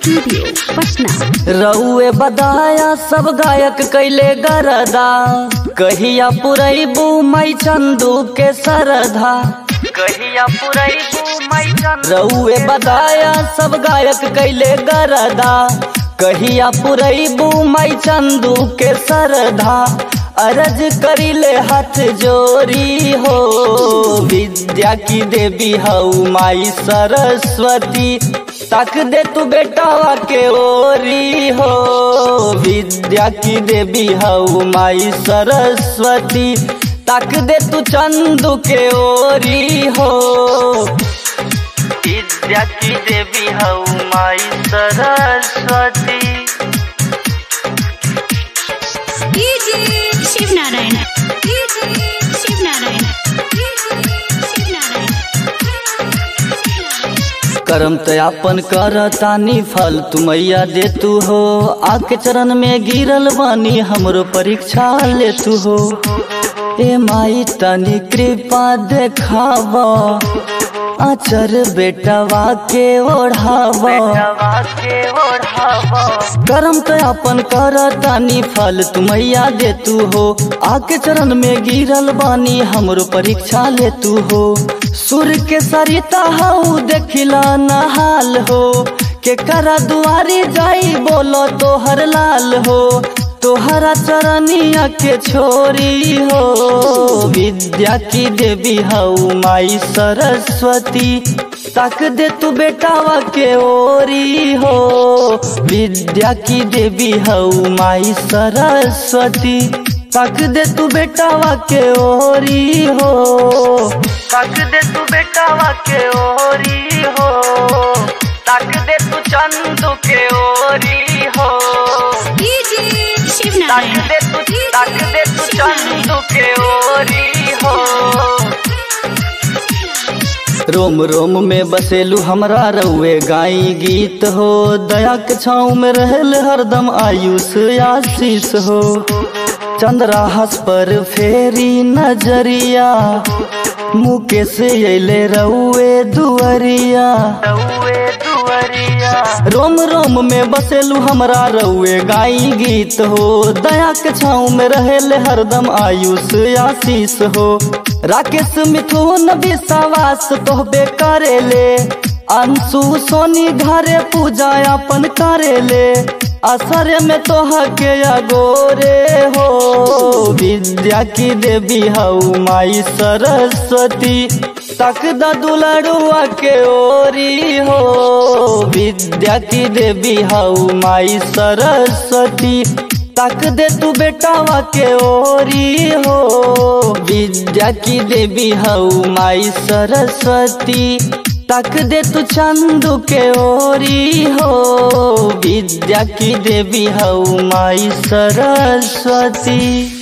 studio Patna रउए बदाया सब गायक कैले गरदा कहिया पुरैबू मई चंदू के सरधा कहिया पुरैबू मई चंदू रउए बदाया सब गायक कैले गरदा कहिया पुरैबू मई चंदू के सरधा अरज करिले हाथ जोरी हो विद्या की देवी हऊ माई सरस्वती तक दे तू बेटावा के ओरी हो विद्या की देवी हऊ माई सरस्वती तक दे तू चंदू के ओरी हो विद्या की देवी हऊ माई सरस्वती शिव नारायण शिव नारायण शिव नारायण करम तयापन कर तानी फल तुमैया दे तू हो आके चरण में गिरल बानी हमरो परीक्षा ले तू हो ए माई तनी कृपा देखावा आचर बेटवा के ओढ़ावा करम तो अपन कर तानी फल तुमैया दे तू हो आके चरण में गिरल बानी हमरो परीक्षा ले तू हो सुर के सरिता हऊ देखिला नहाल हो के करा दुआरी जाई बोलो तोहर लाल हो तोहरा चरनिया के छोरी हो विद्या की देवी हऊ माई सरस्वती तक दे तू बेटावा के ओरी हो विद्या की देवी हऊ माई सरस्वती तक दे तू बेटावा के ओरी हो तक दे तू बेटावा के ओरी हो तक दे तू चंदू के ओरी हो शिव तक नारायण दे तू तक दे तू चंदू के ओरी हो रोम रोम में बसेलू हमरा रउए गाई गीत हो दया के छाँव में रहल हरदम आयुष आशीष हो चंद्राहस पर फेरी नजरिया मुकेश अले रउए दुअरिया रोम रोम में बसेलू हमरा रउए गाई गीत हो दया के छाँव में रहेले हरदम आयुष आशीष हो राकेश मिथुन विश्वास तोहबे करेले अंशु सोनी घरे पूजा अपन करेले असर में तोह के अगोरे हो विद्या की देवी हऊ माई सरस्वती तक द दुलड़ुआ के ओरी हो विद्या की देवी हऊ माई सरस्वती तक दे तू बेटावा के ओरी हो विद्या की देवी हऊ माई सरस्वती तक दे तू चंदू के ओरी हो विद्या की देवी हऊ माई सरस्वती